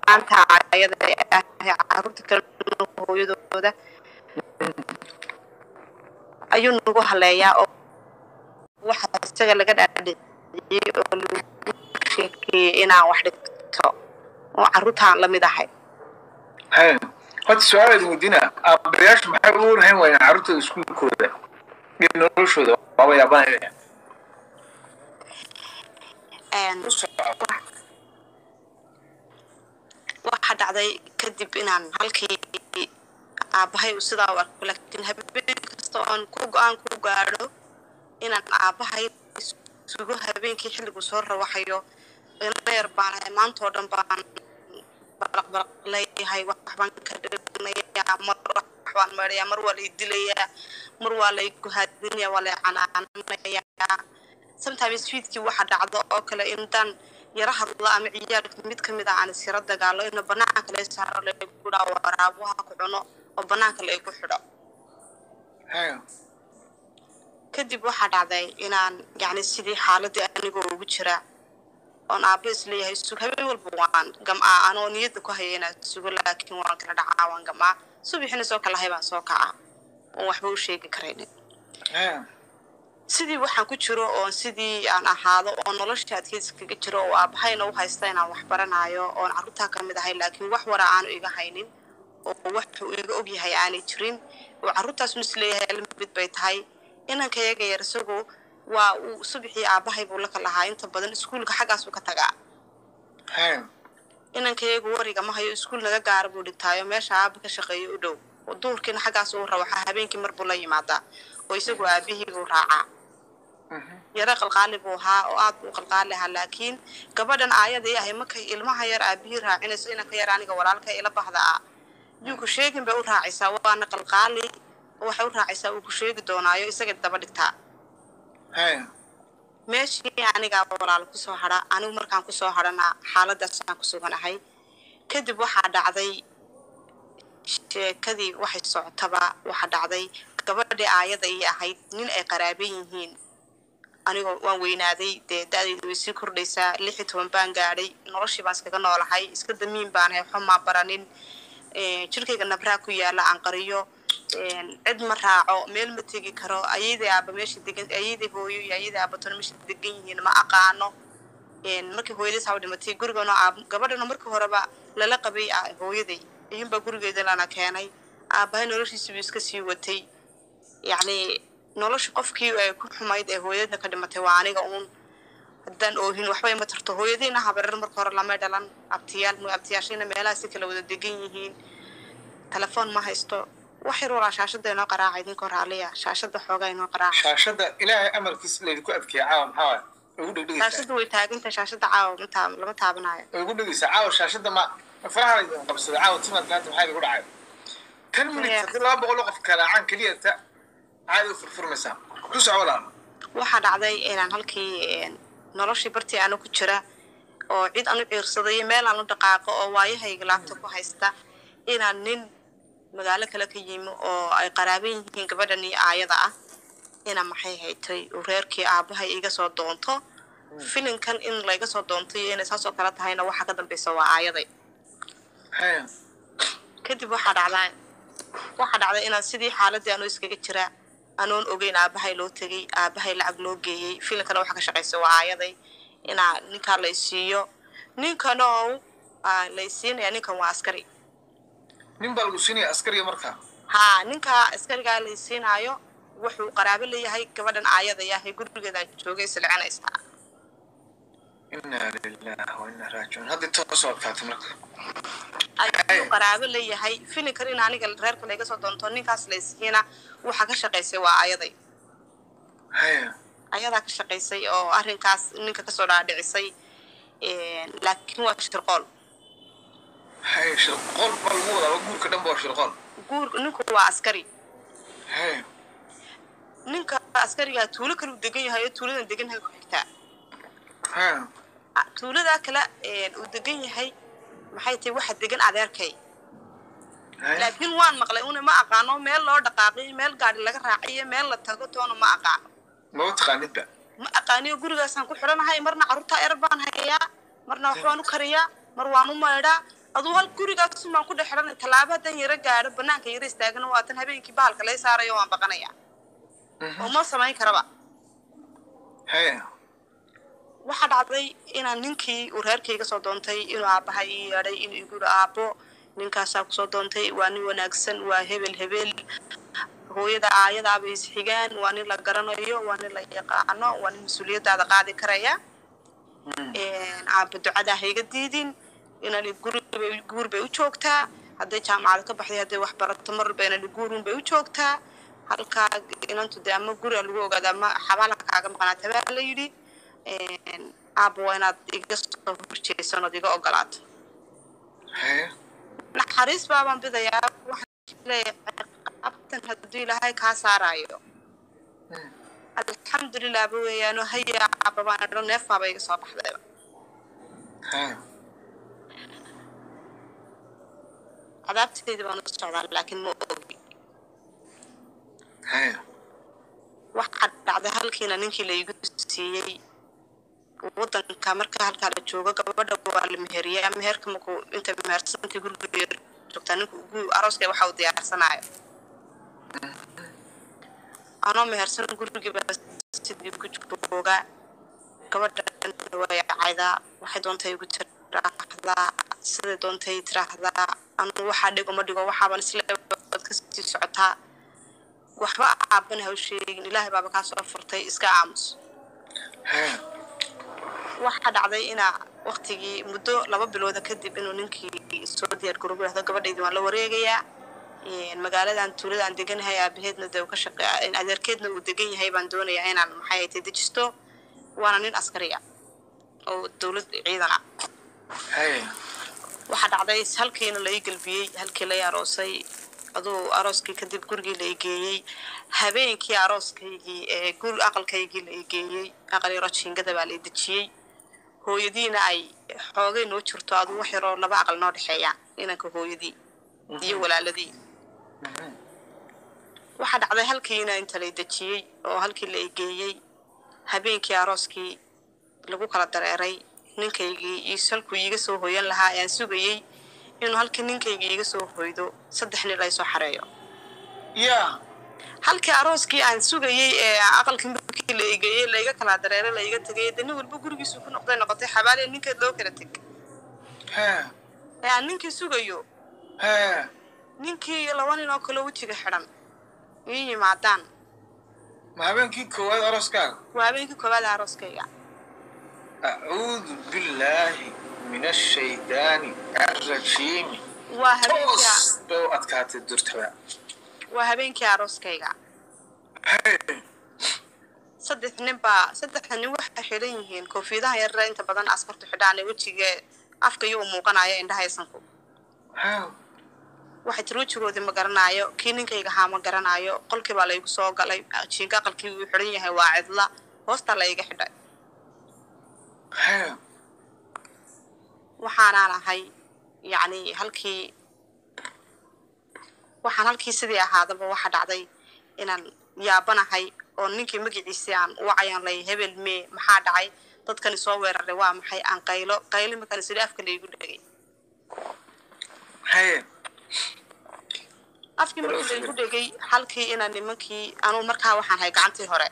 maanta ayada ah caruurta kale hooyadooda ayuu nagu haleeyaa oo waxa isaga laga dhaadhiciyey oo lagu sheekeeyey inaan wax dhigto oo caruurtaan lamid ahay haya horta su-aal idin weydiina aabayaashu maxay ugu warhayn waayeen carruurtooda iskuulkooda iyo noloshooda waaba yaabanaya u soco waxa dhacday kadib inaan halkii aabbahay uu sidaa u arko laakiin habeen kasta oon ku go-aan ku gaadho inaan aabbahay sugo habeenkii xilligu soo rawaxayo yar baan ahay maantoo dhan baan balaqbalaq leeyahay waxbaan ka dhignayaa mar waxbaan meedhayaa mar waa lay dilayaa mar waa lay guhaadinayaa waa lay canaananayaa sometimes fiidkii waxa dhacdo oo kale intaan yara hadla ama ciyaalka mid ka mid ah aan isyara dagaalo ina banaanka lee saaro laygu dhaa waraabuha ku cuno oo banaanka laygu xidho haya kadib waxaa dhacday inaan yacni sidii xaaladii anigoo ugu jira oon aabbo isleeyahay sug habeen walba waan gam'aa anoo niyadda ku haya inaad sugo laakiin waan kala dhacaa waan gam'aa subaxina soo kalahay baan soo kacaa oon waxba u sheegi karaynin haya sidii waxaan ku jiro oon sidii aan ahaado oo nolosha adkeysi kaga jiro oo aabahayna u haysta inaan wax baranaayo oon carruurtaa ka mid ahay laakiin wax wara aanu iga haynin oo wax uu iga ogyahay aanay jirin oo carruurtaas misleeyahay lamid bay tahay inanka yaga yar isagu waa uu subaxii aabahay buu la kalahaa inta badan iskuulka xaggaasuu ka tagaa haya inanka yagu wariga ma hayo iskuul naga gaara buu dhigtaayo meesha aaba ka shaqeeyo u dhow oo duhurkiina xaggaas uu rawaxa habeenkii mar buu la yimaadaa oo isagu aabihii buu raacaa yaro qalqaali buu ahaa oo aad buu qalqaali ahaa laakiin gabadhan aayadii ahay markay ilmaha yar aabihii raacinayso inanka yar aniga walaalka ila bahda ah yuu ku sheegin bay u raacaysaa waana qalqaali oo waxay u raacaysaa uu ku sheegi doonaayo isaga daba dhigtaa haya meeshii anigaa walaal kusoo hadha anigu markaan kusoo hadhana xaaladaasaan ku suganahay kadib waxaa dhacday sheekadii waxay socotaba waxaa dhacday gabadhii aayada ii ahayd nin ay qaraaban yihiin anigoo waan weynaaday dee da-dayda way sii kordhaysaa lix iyo toban baan gaadhay noloshii baan iskaga noolahay iska damiin baan ahay waxba maa baranin jirkayga nabraa ku yaala aan qariyo cid ma raaco meel ma tegi karo ayaday aaba meesha degan ayaday hooyo iyo ayaday aabatona meesha degan yihiin ma aqaano markii hooyadays haba dhimatay gurigana aab gabadhana markii horeba lala qabay hooyaday iyunbaa gurigeeda lana keenay aabahay noloshiisii buu iska sii watay yacni nolosha qofkii ay ku xumayd ee hooyadna ka dhimatay waa aniga uun haddaan oohin waxba ima tarto hooyadayna habareer marka hore lamay dhalan abtiyaal abtiyaashayna meelaha si kala wada degan yihiin telefoon ma haysto wax yar walaa shaashada inoo qaraaca idinka hor aliya shaashada xoogaa inoo qaraaca shaashada ilaahay amarkiis laydinku adkeeya caawa maxaa waay ugu dhegdhegaysaa shaashada way taaginta shaashada caawa ma taa- lama taabanayo ugu dhegaysaa caawa shaashada ma faraha laydin qabsada caawa timaad maanta maxaa idigu dhacay tan minutes Yeah. haddii laba boqol oo qof kalaacaan keliya ta caadi u furfurmaysaa ku soco walaal waxaa dhacday inaan halkii een, noloshii bartii aanu ku jira oo cid aan u ciirsaday iyo meel aan u dhaqaaqo oo waayahayga laabta ku haysta inaan nin magaalo kale ka yimi oo ay qaraaban yihiin gabadhan iyo aayada ah ina maxay haytay uu reerkii aabahay iga soo doonto filinkan in layga soo doonto iyo inay saasoo kale tahayna waxa ka dambeysa waa aayaday haya kadib waxaa dhacdaa waxaa dhacday inaan sidii xaaladii anoo iskaga jira anoon ogeyn aabahay loo tegay aabahay lacag loo geeyey filimkana waxa ka shaqaysa waa aayaday inaa ninkaa la isiiyo ninkanoo aa, la isiinaya ninkan waa askari nin baa lagu siinaya askariga markaa haa ninkaa askarigaa la isiinaayo wuxuu qaraabo leeyahay gabadhan aayada yahay gurigeedaan joogay silcinaysaa inaa lilah wa inaa raajicuun hadda toos oo adkaatay marka ayuu qaraabo leeyahay filimkan in aniga reerka layga soo doonto ninkaas la isiina waxa ka shaqaysay waa aayaday haya ayadaa ka shaqaysay oo arrinkaas ninka kasoo dhaadhicisay laakiin waa shirqool haya shirqool baa lagu wadaa waa guurka dhan ba waa shirqool guur ninku waa askari haya ninka askarigaa tuulo kale uu degan yahay oo tuuladan degan yahay ku xigtaa haya Ah, tuuladaa kale een, uu degan yahay maxay tahay waxa degan adeerkay haya laakiin waan maqlay una ma aqaano meel loo dhaqaaqiyo meel gaari laga raaciyo meel la tago toona ma aqaano maba taqaanidba ma aqaaniyo gurigaasaan ku xidhanahay marna carruurtaa erar baan hayaa marna waxbaan u kariyaa mar waan u maydhaa aduu hal gurigaas baan ku dhex xidhan tallaabo haddaan yaro gaadho banaanka yaro istaagana waatan habeenkii bahalka lay saarayo waan baqanaya oo ma samayn karaba haye waxaa dhacday inaan ninkii uu reerkayga soo doontay inuu aabbaha ii yeedhay inuu igu yidhi aabbo ninkaasaa kusoo doontay waa nin wanaagsan waa hebel hebel hooyada aayadaaba isxigaan waa nin la garanayo waa nin la yaqaano waa nin mas-uuliyadaada qaadi karaya aabba ducadaa hayga diidin inani guribay guur bay u joogtaa hadday jaamacad ka baxday hadday wax barato marba inani guurun bay u joogtaa halkaa inantu dee ama guriga lagu ogaada ama xabaala kaaga maqnaata baa la yidhi aabba waa inaad iga soo horjeesan ood iga ogolaato haye naxariis baabaan bidayaa waxaan leeyahay qabtan hadduu ilaahay kaa saaraayo alxamdulilah ba weeyaano haya aabba baan idho neefaaba iga soo baxdayba haye cadaabtayda baan u socdaa laakiin ma ogi haye waxaa dhacday halkiina ninkii la igu siiyey wadanka marka halkaa la joogo gabadha waa la meheriyaa meherka markuu inta mehersantii guriga joogtaa ninku gu arooska waxa uu diyaarsanayo anoo mehersan gurigiiba sidii ku joogaa gabadhan way caydaa waxay doontay igu tiraahdaa siday doontay tiraahdaa anu waxaa dhigo ma dhigo waxaaban isle waad kasii socotaa waxba aabana ha u sheegin ilaahay baaba kaa soo furtay iska aamus haye waxaa dhacday inaa waktigii muddo laba bilooda kadib inuu ninkii soo diyaar garoobo yahdo gabadhaydii waan la wareegayaa magaaladan tuulada aan deganahay aabaheedna dee uu ka shaqeeya adeerkeedna uu degan yahay baan doonayaa inaan maxay ahayte dejisto waana nin askari ah oo dowlad ciidan ah haye waxaa dhacday halkiina la ii gelbiyey halkii la ii aroosay aduu arooskii kadib gurigii la ii geeyey habeenkii arooskaygii ee gur aqalkaygii la ii geeyey aqal yaro jiingada baa la ii dejiyey hooyadiina ay xoogay noo jirto aduu wax yaroo laba aqal noo dhexeeyaan inanka hooyadii iyo walaaladii waxaa dhacday halkiina inta la ii dejiyey oo halkii la ii geeyey habeenkii arooskii lagu kala dareeray ninkaygii iyo salkuu iiga soo hoyan lahaa ayaan sugayey inuu halkii ninkayga iiga soo hoydo saddex nin laysoo xareeyo ya halkii arooskii aan sugayey ee aqalkii markii la igeeyey laiga kala dareeray laiga tegay dee nin walba gurigiisu ku noqday noqotay xabaaliya ninkeed loo kala teg haye ee aan ninkii sugayo haye ninkii iyo laba nin oo kale wejiga xidhan ii yimaadaan ma habeenkii koowaad arooskaaga waa habeenkii koowaad ee arooskayga acuudu billaahi min ashaydaani arrajiimi waa habeenkii toos bay u adkaatay durtaba waa habeenkii arooskayga haye saddex nin baa saddexda nin waxay xidhan yihiin koofiyadaha yarare inta badan askartu xidhaan ee wejiga afka iyo u muuqanayo indhaha isanku haye waxay tiri wejigoodii ma garanaayo kii ninkayga ahaa ma garanaayo qolkii baa laygu soo galay jiinka aqalkii uu xidhan yahay waa cidla hoostaa la iga xidhay haye waxaanaan ahay yacni halkii waxaan halkii sidii ahaadaba waxaa dhacday inaan yaabanahay oo ninkii magaciisii aan wacayaan lay hebel mee maxaa dhacay dadkani soo weeraray waa maxay aan qaylo qaylo markaan sidii afka laygu dhegay haye afkii markii laygu dhegay halkii inaan nimankii anuu markaa waxaan ahay gacantii hore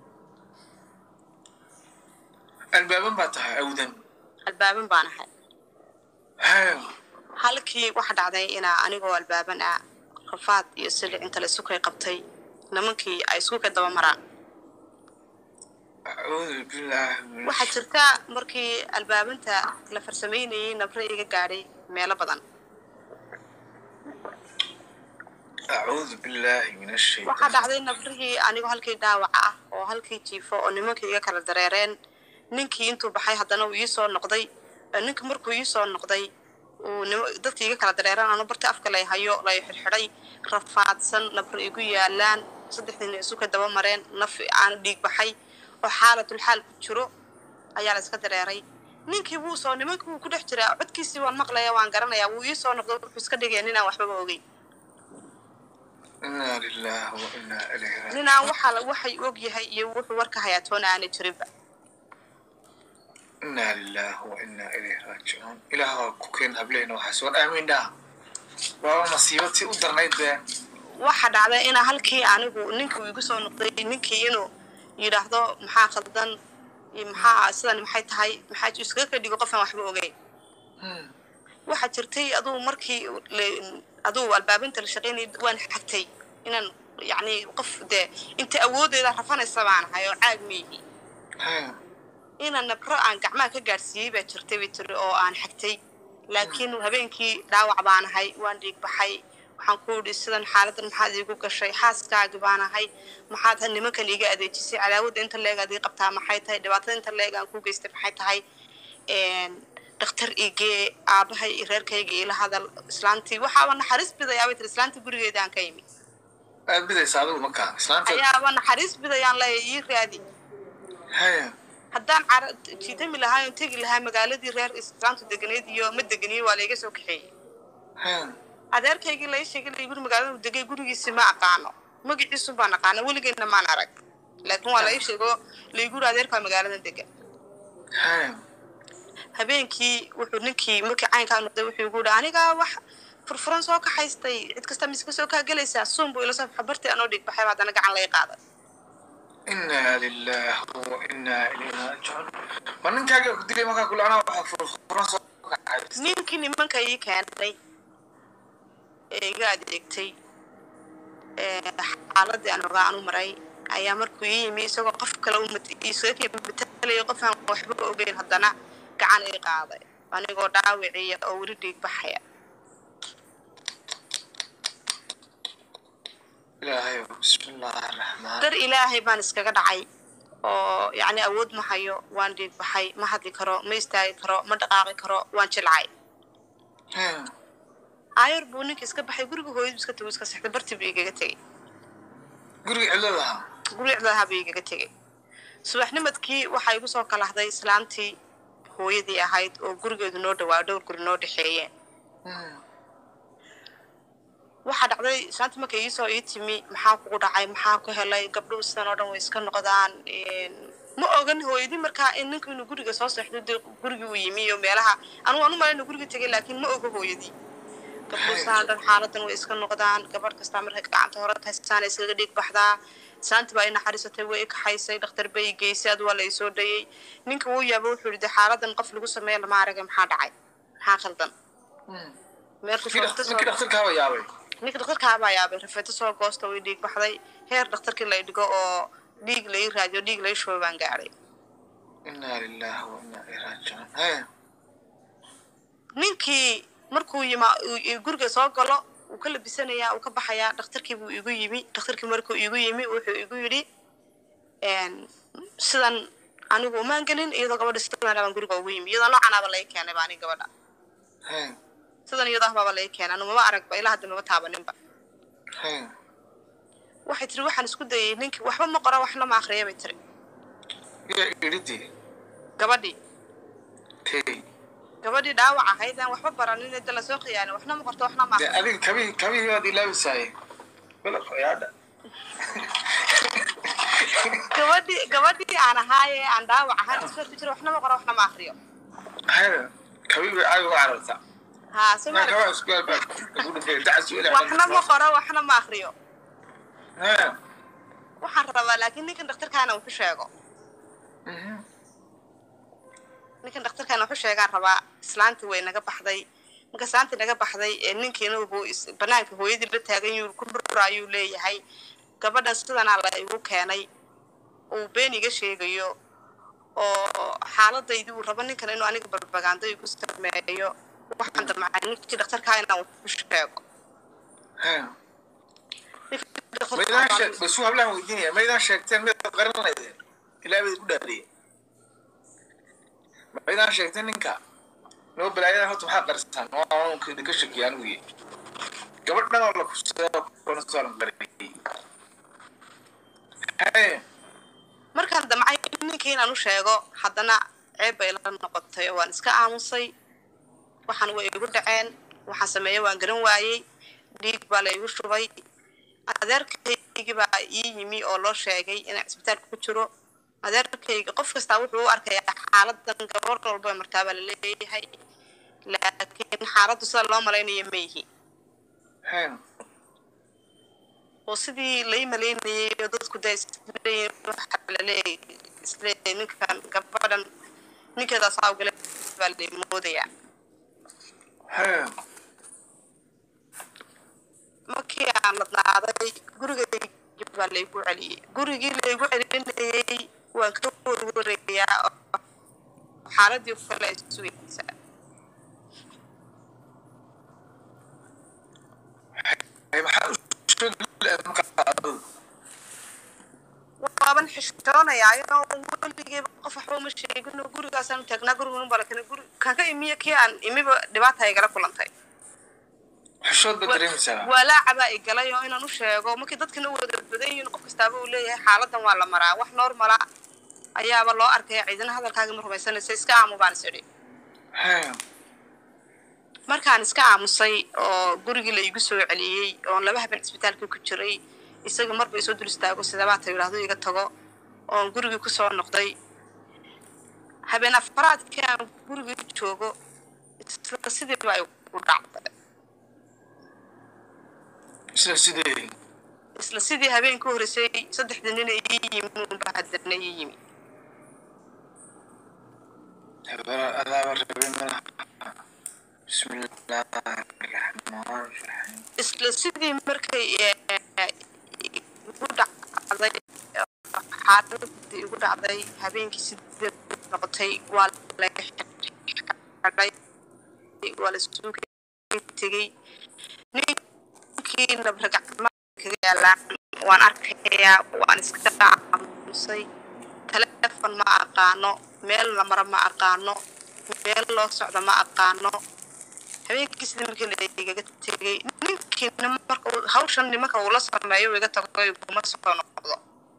albaaban baa tahay awdan albaaban baan ahay haye halkii waxa dhacday inaa anigoo albaaban ah rafaad iyo silic inta la isukay qabtay nimankii ay isku ka daba maraan acuudu billaahi min waxaa jirta markii albaabanta la farsamaynayay nabre iga gaadhay meelo badan acuudu billaahi min waxaa ashaytaan dhacday nabrihii anigoo halkii dhaawaca ah oo halkii jiifo oo nimankii iga kala dareereen ninkii intuu baxay haddana uu iisoo noqday ee ninkii markuu iisoo noqday uu nim- dadkii iga kala dareereen anu barti afka lay hayo lay xidhxidhay rafaadsan nabri igu yaalaan saddexdiina isu ka daba mareen naf aan dhiig baxay oo xaalatul xaal ku jiro ayaa la iska dareeray ninkii wuu soo nimankii wuu ku dhex jiraa codkiisii waan maqlaya waan garanayaa wuu iisoo noqday wuxuu iska dhigaya ninaan waxbaba ogeyn inaa lilaahi wa inaa ilayhi raajicuun ninaan waxaa la- waxay og yahay iyo wuxuu warka hayaa toona aanay jirinba inaa lillahi wa inaa ilayhi raajicuun ilaah waa ku keen hableyna waxaas war aamiin dhaha waaba masiibatii u darnayd bee waxa dhacday inaa halkii anigu ninkii uu igu soo noqday ninkii inuu yidhaahdo maxaa khaldan iyo maxaa sidan maxay tahay maxaa iskaga ka dhigo qofaan waxba ogeyn waxaa jirtay aduu markii le- aduu albaabinta la shaqaynayay waan xagtay inaan yacni qof dee inta awoodeeda rafanaysa baan ahay oo caag meehi inaan nabro aan gacmaha ka gaadhsiiyey baa jirtay bay tiri oo aan xagtay laakiin habeenkii dhaawac baan ahay waan dhiig baxay waxaan ku idhi sidan xaaladan maxaad iigu gashay xaaskaagi baan ahay maxaad nimankan iiga adeejisay cadaawadda inta leeg aad ii qabtaa maxay tahay dhibaatada inta leeg aan ku geystay maxay tahay dhakhtar igee aabahay iyo reerkayga ila hadal islaantii waxaaba naxariis bidayaa bay tiri islaantii gurigeeda aan ka imi aad bidaysa adigu markaa islaanta ayaaba naxariis bidayaan leeya ii raadi haya haddaan cara jiitami lahaa oon tegi lahaa magaaladii reer islaamtu deganeyd iyo ma deganiyo waa layga soo kaxeeyey haya adeerkaygii lai sheegay lai guri magaalada uu degay gurigiisi ma aqaano magaciisun baan aqaano weligeyna maan arag laakiin waa lai sheego laiguri adeerkaa magaalada degan haya habeenkii wuxuu ninkii markii caynkaa noqday wuxuu igu yidhi anigaa wax furfuran soo kaxaystay cid kasta miska soo kaa gelaysaa suun buu ila soo baxa bartii anoo dhiig baxay baa haddana gacan lay qaaday inaa lillahi wa inaa ilayhi raajicuun ma ninkaaga ku dilay markaa kule anaa waxa furfuran soo kaxaysta ninkii nimanka ii keenay ee iga adeegtay ee xaaladii aan ogaa anu maray ayaa markuu ii yimi isagoo qof kale u mat- isaga matalaya qof aan waxba ogeyn haddana gacan ii qaaday anigoo dhaawiciya oo weli dhiig baxaya ilaahay bismi illaahi araxmaan dar ilaahay baan iskaga dhacay oo yacni awood ma hayo waan dhiig baxay ma hadli karo ma istaagi karo ma dhaqaaqi karo waan jilcay haya aayar buu ninka iska baxay guriga hooyadu iska tagu iska sexday bartii buu igaga tegey guriga cidlada ahaa guricdaha buu igaga tegey subaxnimadkii waxaa igu soo kalahday islaantii hooyadii ahayd oo gurigeedu noo dhawaa dhowr guri noo dhexeeyeen waxaa dhacday islaantii markay iisoo ii timi maxaa kugu dhacay maxaa ku helay gabdhuhu sidan oo dhan way iska noqdaan ma ogan hooyadii markaa in ninku inuu guriga soo seexdo dee gurigii uu yimi iyo meelaha anugu anu malay inuu guriga tegay laakiin ma oga hooyadii gabdhuhu sidan oo dhan xaaladan way iska noqdaan gabadh kastaa markay gacanta hore taysaan iskaga dhiig baxdaa islaantii baa i naxariisatay way i kaxaysay dhakhtar bay i geysay adu waa la isoo dhayey ninka wuu yaaba wuxuu yidhi dee xaaladan qof lagu sameeya lama aragay maxaa dhacay maxaa khaldan meel ninkii rafeeto soo- dhakhtarkaaba yaabay ninka dhakhtarkaa baa yaabay rafeeto soo goosta way dhiig baxday heer dhakhtarkii la dhigo oo dhiig lai raadiyo dhiig lai shubo baan gaadhay inaa lillahi wa inaa ilayhi raajicuun haya ninkii markuu yima uu- uu guriga soo galo wuu ka labisanayaa uu ka baxayaa dhakhtarkii buu igu yimi dhakhtarkii markuu igu yimi wuxuu igu yidhi een, sidan anigu umaan gelin iyadoo gabadha sidan baan guriga ugu yimi iyadoo noocanaaba lai keenay ba aniga gabadha haya sidan iyadoo ahbaaba lai keenay anu mama aragba ilaa hadda mama taabaninba haya waxay tiri waxaan isku dayay ninkii waxba ma qora waxna ma akriya bay tiri yaa iridii gabadhii tey gabadhii dhaawac ahayd aan waxba baranin inta lasoo khiyaanin waxna ma qorto waxna ma dee akriyo adiga kabihii kabihii baad ilaabisaayey balaq yaadha gabadhii gabadhii aan ahaaye aan dhaawac ahaan isoo ku jira waxna ma qoro waxna ma akriyo haya kabihii bay caaga uga carartaa haa soo ma marka aragtid? waa isku albaab ugu dhintay dacas ilaa waxna ma qoro waxna ma akriyo haya waxaan rabaa laakiin ninkan dhakhtarkaana wuxu sheego ninkan dhakhtarkaana wuxu sheegaan rabaa islaantii way naga baxday marka islaantii naga baxday ee ninkiina wuxuu is- banaanka hooyadii la taagan yuu ku dhura ayuu leeyahay gabadhan sidanaa la igu keenay uu been iga sheegayo oo xaaladaydii uu rabo ninkan inuu aniga barbagaando igu sameeyo waxaan damcay ninkii dhakhtarkaa inaan wuxu sheego haya Ninkii dhakhtarkaa maydaan baan- sheeg basu hablaan weydiinaya maydaan sheegteen midaad qaran lahaydeen ilaa bayd ku dhaadhiye maydaan sheegteen ninka noo balaayadan horta maxaa qarisaan waa unka idinka shakiya anigu ye gabadhan oo la kusaa kuna soo lan qariyey haya markaan damcay ninkii inaan u sheego haddana ceeb bay la noqotay oo waan iska aamusay waxaan way igu dhaceen waxaan sameeyey waan garan waayey dhiig baa la igu shubay adeerkaygii baa ii yimi oo loo sheegay inaan cisbitaalka ku jiro adeerkayga qof kastaa wuxuu u arkayaa xaaladan gabar walba martaa baa laleeyahay laakiin xaaladdu sida loo malaynayo ma yihi Hey. oo sidii lay malaynayay oo dadku daa isleeyihin waxa laleeyahay isleeyahay ninkan gabadhan ninkeedaas awgale baa la moodayaa Hey. markii aan ladnaaday gurigaygi baa laygu celiyey gurigii laygu celinayay waan ka warwareeyaa oo xaaladii oo kale ay sugaysaa Hey, maxaa u sheegi lahayd markaa adigu? waaban xishoonayaa weligeeba qof waxba uma sheegin oo gurigaasaan taagnaa gurigan baa lakena guri kan ka imiya kii aan imiba dhibaata igala kulantay Xishood baad dareemaysaa. walaacabaa i galay oo inaan u sheego markii dadkana u wada badan yihiin qof kastaaba uu leeyahay xaaladan waa la maraa wax normala ayaaba loo arkaya ciidana hadalkaaga ma rumaysanaysa iska aamu baan is idhi Hey. markaan iska aamusay oo gurigii la igu soo celiyey oon laba habeen isbitaalka ku jiray isaga marba isoo dul istaago sidabaata yidhaahdo iga tago oon gurigii kusoo noqday habeen afaraadkii aan gurigii joogo isla sidii baa igu dhacday Sida sidee? isla sidii habeenka horreysay saddexda nin ii yimi unba haddana ii yimi Adaaba rabin malaha. Bismillaahi raxmaani raxiim. isla sidii markay eh, igu dhacday xaaladii igu dhacday habeenkii sidii noqotay waa la xidhay waa la suuga tegey ninkii nabragacmaa kaga yaalaan waan arkayaa waan iska aamusay taleefon ma aqaano meel la maro ma aqaano meel loo socdo ma aqaano habeenkii sidii markii la igaga tegay ninkiina marka uu- hawshan nimanka uu la sameeyo uu iga tago iguma soo noqdo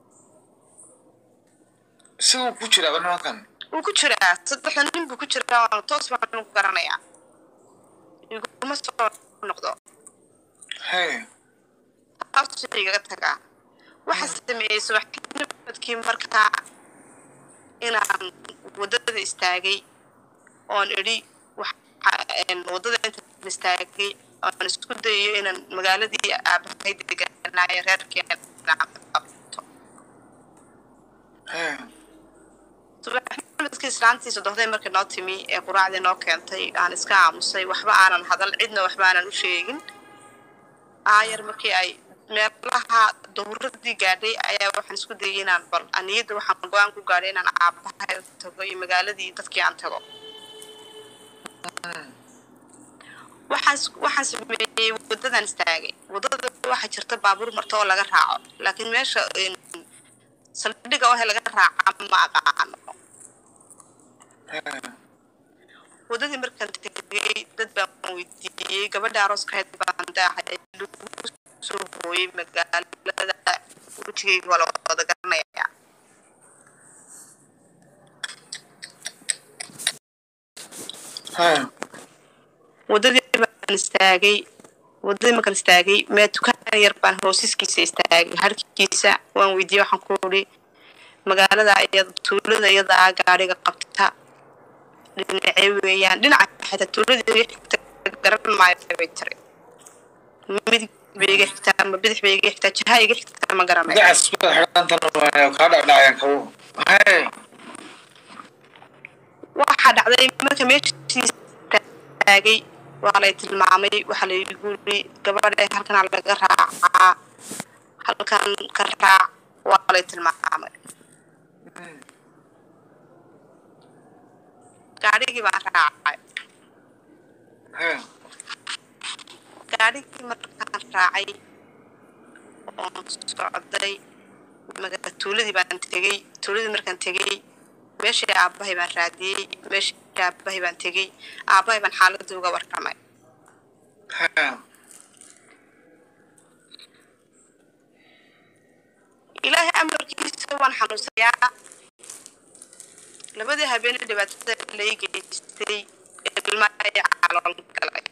Isagoo ku jiraaba nimankan. wuu ku jiraa saddexda nin buu ku jiraa waana toos baan ku garanayaa iguma soo noqdo Hey. taasuu igaga tagaa waxaa sameeyey subaxnimadkii markaa inaan waddada istaagay oon idhi waxa- een, waddada intaan istaagay oon isku dayayo inaan magaaladii aabahay deganaayo reerkeena qabto Hey. subaxnimadkii islaantii sodohday markii noo timi ee quraacdii noo keentay aan iska aamusay waxba aanan hadal cidna waxba aanan u sheegin aayar markii ay meelaha dowradii gaadhay ayaa waxaan isku dayay inaan bal aniyadda waxaan go-aan ku gaadhay inaan aabahay u tago iyo magaaladii dadkii aan tago waxaan is- waxaan sameeyey waddadan istaagay waddada waxaa jirta baabuur marto oo laga raaco laakiin meesha een, saldhigga waxa laga raaca ma aqaano Hey. waddadii markaan tegay dad baan weydiiyey gabadha arooska ahayd baan daahay lagu soo hooyey magaalada wejigayga waa la wada garanayaa Hey. waddadii baan istaagay waddadii markaan istaagay mee dukaan yar baan hoosiskiisa istaagay harkiisa waan weydiiyey waxaan ku uri magaalada iyada tuulada iyada ah gaadhiga qabta dhinacee weeyaan dhinaca xitaa tuulada iga xigta garan maayo bay tiri midig bay iga xigtaa ma bidix bay iga xigtaa jaha iga xigtaa ma garanayo Dacas baad xidhantan waayo kaa dhacdhacayaan kabo. Hey. waxaa dhacday marka meeshii taagay waa lay tilmaamay waxaa laygu yiri gabadha halkan laga raacaa halkan ka raac waa lay tilmaamay gaadhigii baan raacay Hey. gaadhigii markaan raacay oon socday maga tuuladii baan tegey tuuladii markaan tegey meeshii aabbahay baan raadiyey meeshii aabbahay baan tegey aabbahay baan xaaladii uga warramay Hey. ilaahay amarkiisa waan xanuunsayaa labadii habeenee dhibaatada lay geystay ilma ay calool galay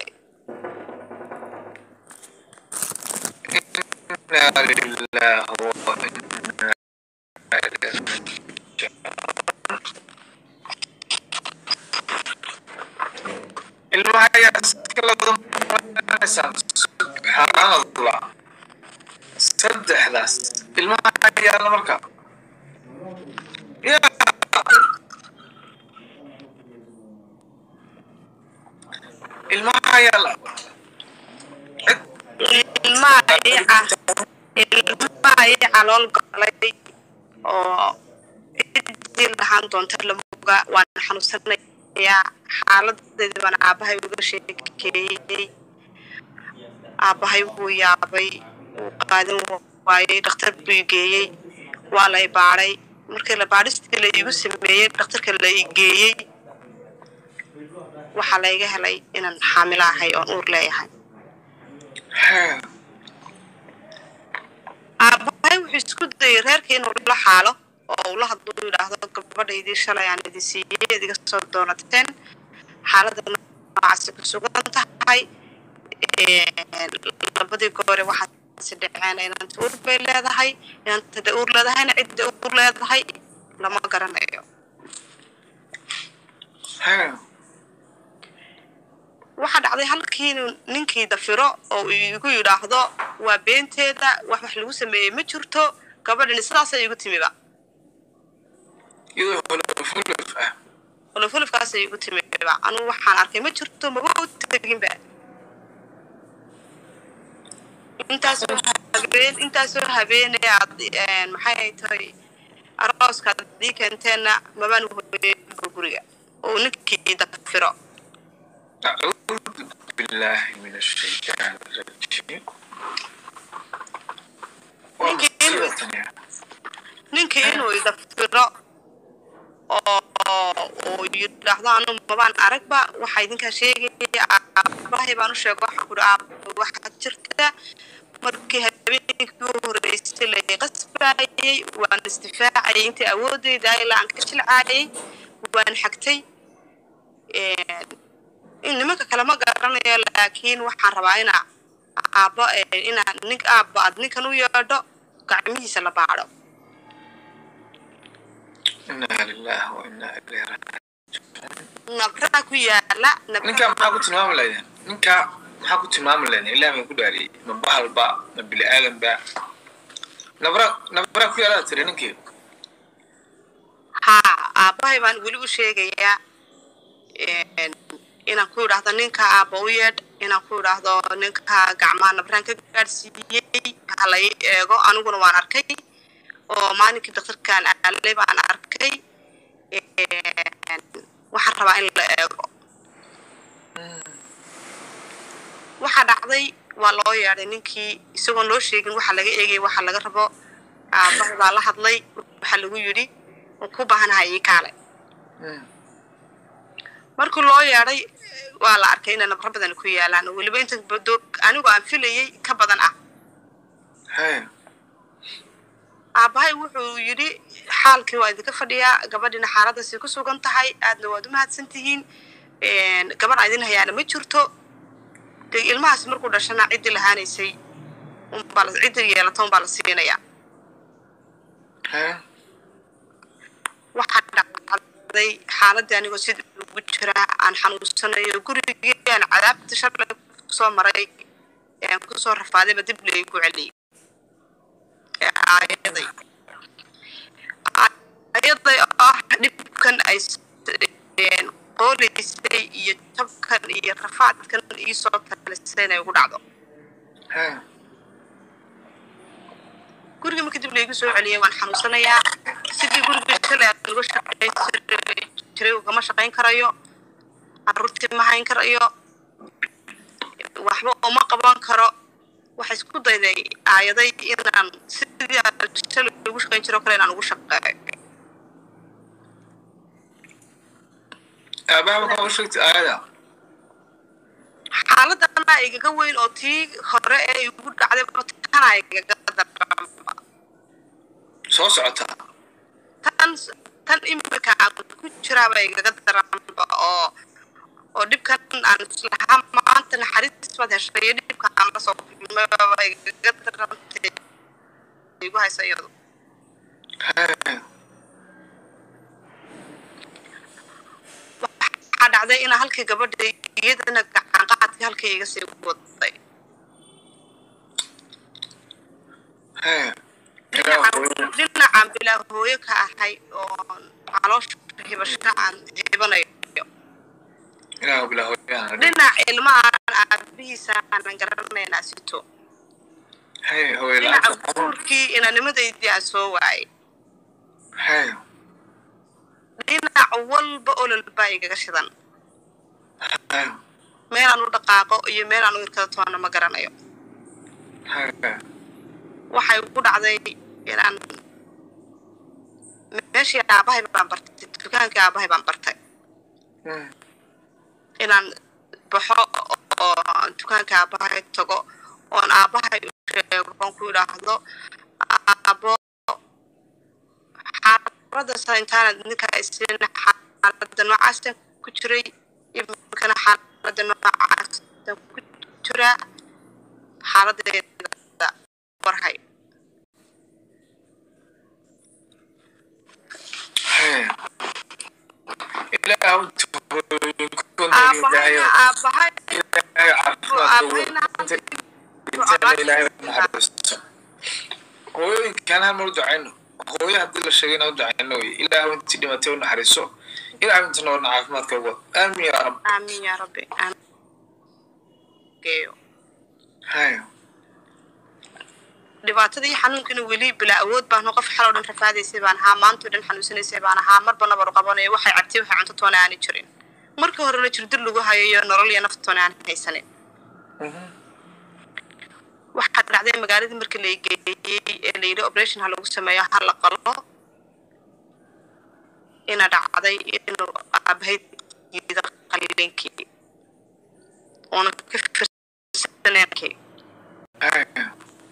Inna lillahi wa inna ilaihi raji'un. subxaanallah saddexdaas ilmaha yaalla marka ya ilmaha yaalla ilmaha ii ca- ilmaha ii calool galay oo ciddii lahaan doonta lamoga waan xanuunsanayaa xaaladeeda baan aabahay uga sheekeeyey aabahay wuu yaabay wuu qaadan waayey dhakhtar buu i geeyey waa la i baadhay markii la baadhistii la iigu sameeyey dhakhtarka la i geeyey waxaa layga helay inaan xaamilo ahay oon uur leeyahay aabahay wuxuu isku dayay reerkii inuu la xaalo oo uu la hadluu yidhaahdo gabadhaydii shalay aan idin siiyey idiga soo doonateen xaaladda noocaasi ku sugan tahay labadii goore waxaasi dhaceen inanta uur bay leedahay inanta de uur leedahayna cidda uur leedahay lama garanayo waxaa dhacday halkii inuu ninkii dafiro oo uu igu yidhaahdo waa beenteeda wax wax lagu sameeyey ma jirto gabadhani sidaasay igu timiba iyadoo holofolof ah olofolofkaasay igu timiba anugu waxaan arkay ma jirto maba u teginba intaasoo habeen intaasoo habeenee aad maxay ay tahay arooska haddii keenteenna mabaan hoyeenba guriga oo ninkii dafiro أعوذ بالله من الشيطان الرجيم ومصيبتنا ninkii inuu idafiro oo uu yidhaahdo anu mabaan aragba waxaa idinkaa sheegaya aabahay baan u sheega waxaan ku aaba waxaa jirta markii habeenkii u horeysay la qasbayay waan isdifaacayay intii awoodeyda ilaa aan ka jilcaayay waan xagtay in nimanka kale ma garanayo laakiin waxaan rabaa ina aabbo inaa nin aabba aad ninkan u yeedho gacmihiisa la baadho إنا لله وإنا إليه راجعون nabraa ku yaala ninkaa maxaa ku tilmaami lahaydeen ninkaa maxaa ku tilmaami lahaydeen ilaah baan ku dhaariyey ma bahalba ma bini aadanba nabra nabraa ku yaalaad tiri ninkii haa aabbahay baan weli u sheegayaa inaan ku idhaahdo ninka aabba u yeedh inaan ku idhaahdo ninka gacmaha nabraan ka gaadhsiiyey hala ii eego aniguna waan arkay oo maalinkii daktarkaan aalay baan arkay waxaan rabaa in la eego waxaa dhacday waa loo yeedhay ninkii isagoon loo sheegin waxa laga eegay waxa laga rabo aabbahay baa la hadlay waxaa lagu yidhi waan ku baahanahay ii kaale markii loo yeedhay waa la arkay inay nabro badan ku yaalaan oo weliba inta bado anigu aan filayay ka badan ah aabbahay wuxuu yidhi xaalkii waa idinka fadhiyaa gabadhina xaaladaasi ku sugan tahay aadna waad u mahadsan tihiin gabadh idin hayaana ma jirto dee ilmahaas markuu dhashana ciddii lahaanaysay unbaa la- ciddii yeelata unbaa la siinayaa waxaa dhacday xaaladii anigoo sida ugu jiraa aan xanuunsanayo gurigii aan cadaabta shalay kusoo maray ee aan kusoo rafaadayba dib laygu celiyay ee aayaday aayaday oo ah dhibkan ay s- qoolaysay iyo jabkan iyo rafaadkan iisoo talisay inay ugu dhacdo guriga marka dib laygu soo celiyay waan xanuunsanayaa sidii guriga shalay aan uga shaqayn jiray ugama shaqayn karayo caruurtii ma hayn karayo waxba uma qaban karo waxa isku dayday aayaday inaan sidii aan shalay ugu shaqayn jiro kale inaan ugu shaqeeyo aabaha maxaa u sheegtay aayada xaaladana igaga weyn oo tii hore ee igu dhacday tana igaga daranba soo socotaa tan tan imika aan ku jiraaba igaga daranba oo oo dhibkan aan islahaa maanta naxariis baad heshay iyo dhibka aan la soo kulmayba igaga darantay igu haysa iyadu waxaa dhacday inaa halkii gabadhay iyadana gacanqaadka halkay iga sii waday haya dhinacan dhinacan bilaa hooyo ka ahay oo caloosha hibasho aan hibanayo ilaahu bilaa hooyaan dhinac ilmahan aabihiisa aanan garanaynaa sito haya hooyo dhinaca la'aanta guurkii inanimadeydii aan soo waayay haya dhinac walba olol baa igaga shidan haya meel aan u dhaqaaqo iyo meel aan u irkada toona ma garanayo haya waxay ku dhacday inaan meeshii aabahay baan bartay dukaankii aabahay baan bartay Mm. inaan baxo oo aan dukaanka aabahay tago oon aabahay u sheego oon ku idhaahdo aabo xaaladasa intaanad ninka isin xaalada noocaasaan ku jiray iminkana xaalada noocaasaan ku jiraa xaaladeeda warhay haya ilaahu inta hooyooyinkood aabahayna aabahay hooyooyinkan hal mar u ducayno hooyo haddii la sheegay inaan u ducayno wey ilaahu intii dhimatay u naxariiso ilaahu inta noolna caafimaadka uga aamin yaa rab aamin yaa rabbi aamin geeyo haya dhibaatada iyo xanuunkana weli bilaa awood baanu qof xaloo dhan rafaadaysay baan ahaa maantoo dhan xanuunsanaysay baan ahaa marba nabar qabanayo waxay cabtay waxay cunto toona aani jirin marka horena jirdir lagu hayo iyo nolol iyo naftoona aan haysanin waxaa dhacday magaaladii marka la geeyey ee la yidhi operation ha lagu sameeyo ha la qalo ina dhacday inuu aabahay diido qaliinkii oona ka firsaneenkii haya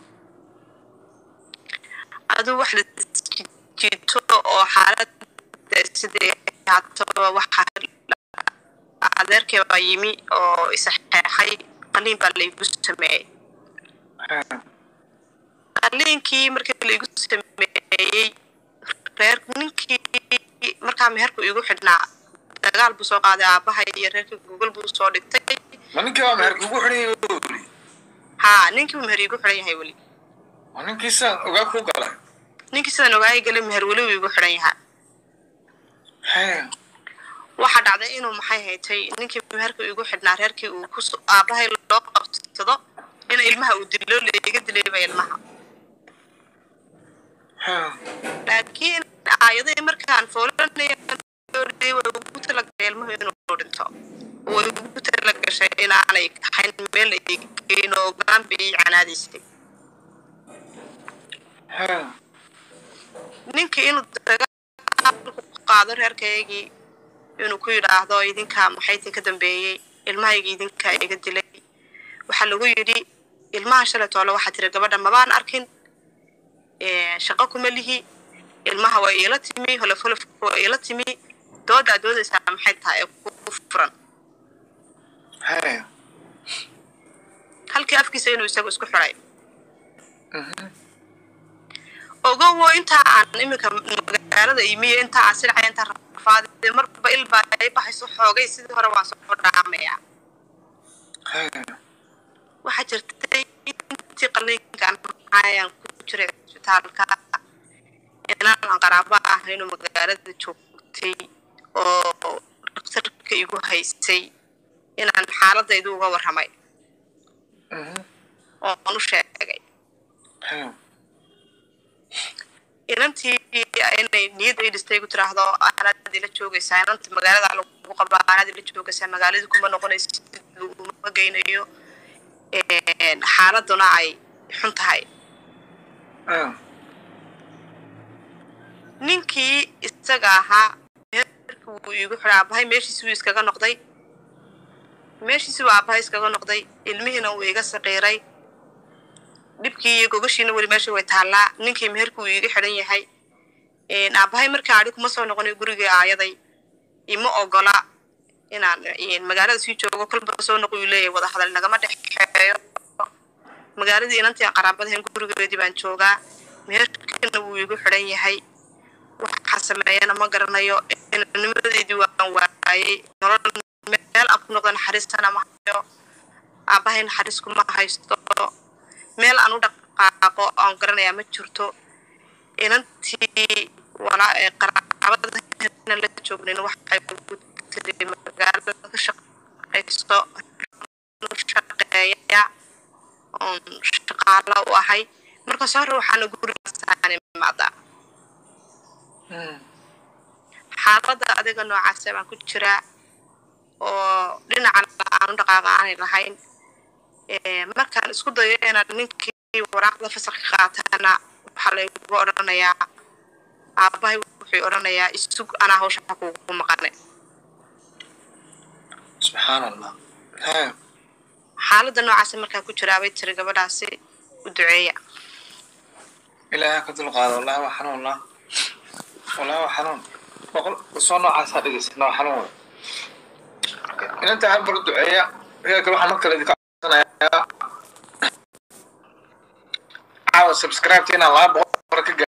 aduu wax la jiito oo xaalad sidii haataba waxa adeerkay baa yimi oo isaxeexay qaliin baa laygu sameeyey haya qaliinkii markii laygu sameeyey reer ninkii markaa meherku igu xidhnaa dagaal buu soo qaaday aabahay iyo reerkii google buu soo dhigtay ma ninkii waa meherka ugu xidhan yahay weli haa ninkii meher igu xidhan yahay weli ma ninkii sidaan ogaa ku galay ninkii sidaan ogaayay galay meher weli wuu igu xidhan yahaa haya waxaa dhacday inuu maxay haytay ninkii meherka igu xidhnaa reerkii uu ku aabahay loo qabsado in ilmaha uu dilo laiga dilayba ilmaha haya laakiin aayadihii markaan foolanaya way ugu talagashay ilmuhu inuu dhinto way ugu talagashay inaanay ahayn meel ay geyn oo gaanba ii canaadaysay haya ninkii inuu dagaalku qaado reerkaygii inuu ku yidhaahdo idinkaa maxay idinka dambeeyey ilmahayga idinkaa iga dilay waxaa lagu yidhi ilmaha shalay toole waxaa tiri gabadha mabaan arkin shaqo kuma lihi ilmaha waa iila timi holof holofka waa iila timi doodaa doodaysaa maxay tahay ee ku furan haya halkii afkiisa inuu isagu isku xiday ogowo intaa aan iminka magaalada imiyo intaa aan silcaya intaa rafaadee marba ilbaa ay baxayso xoogay sidii hore waan soo dhaamayaa haya waxaa jirtay intii qaliinkaan ayaan ku jiray cisbitaalka inaan qaraabo ah inuu magaalada joogtay oo daktarka igu haysay inaan xaaladaydu uga warramay oo aan u sheegay haya inantii inay niyad ay dhistay ku tiraahdo anaad ila joogaysaa inanta magaalada lagu qabaa anaad ila joogaysaa magaaladii kuma noqonaysid laguma geynayo xaaladuna ay xun tahay haya ninkii isaga ahaa meerka wuu iigu xidha aabahay meeshiisi wuu iskaga noqday meeshiisi wuu aabahay iskaga noqday ilmihiina wuu iga saqiiray dhibkii iyo gogashiina weli meesha way taallaa ninkii meherka wuu iiga xidhan yahay aabahay markaa adhi kuma soo noqonayo gurigii aayaday ima ogola inaan magaalada sii joogo kolba soo noqo uu leeyahay wada hadal nagama dhexeeyo magaaladii inantii aan qaraabadahayn gurigeedii baan joogaa meherkana wuu iigu xidhan yahay waxaa sameeyana ma garanayo inanimadeedii waan waayay nolol meel aan ku noqdo naxariistana ma hayo aabahay naxariis kuma haysto meel aan u dhaqaaqo aan garanayaa ma jirto inantii walaa ee qaraabadana la joognin waxay ugu tiri magaalada ka shaqaysto shaqeeya oon shaqaala u ahay markaas hore waxaana gurigaasaan imaadaa xaaladda adiga noocaasa baan ku jiraa oo dhinacana aan u dhaqaaqa aanay lahayn markaan isku dayo inaan ninkii waraaqda fasalka qaatana waxaa laygu odhanayaa aabahay wuxuu odhanayaa isug anaa hawsha kugu maqane subxaan allah xaaladda noocaasa markaan ku jiraa bay tiri gabadhaasi u duceeya ilaaha ka dulqaado wallahi waa xanuun lah wallahi waa xanuun boqol soo noocaasaa dhegeysana waa xanuun wey inanta hal bar duceeya reer kale waxaan mar kale idinka codsanayaa caawa subscribe-tina laba boqol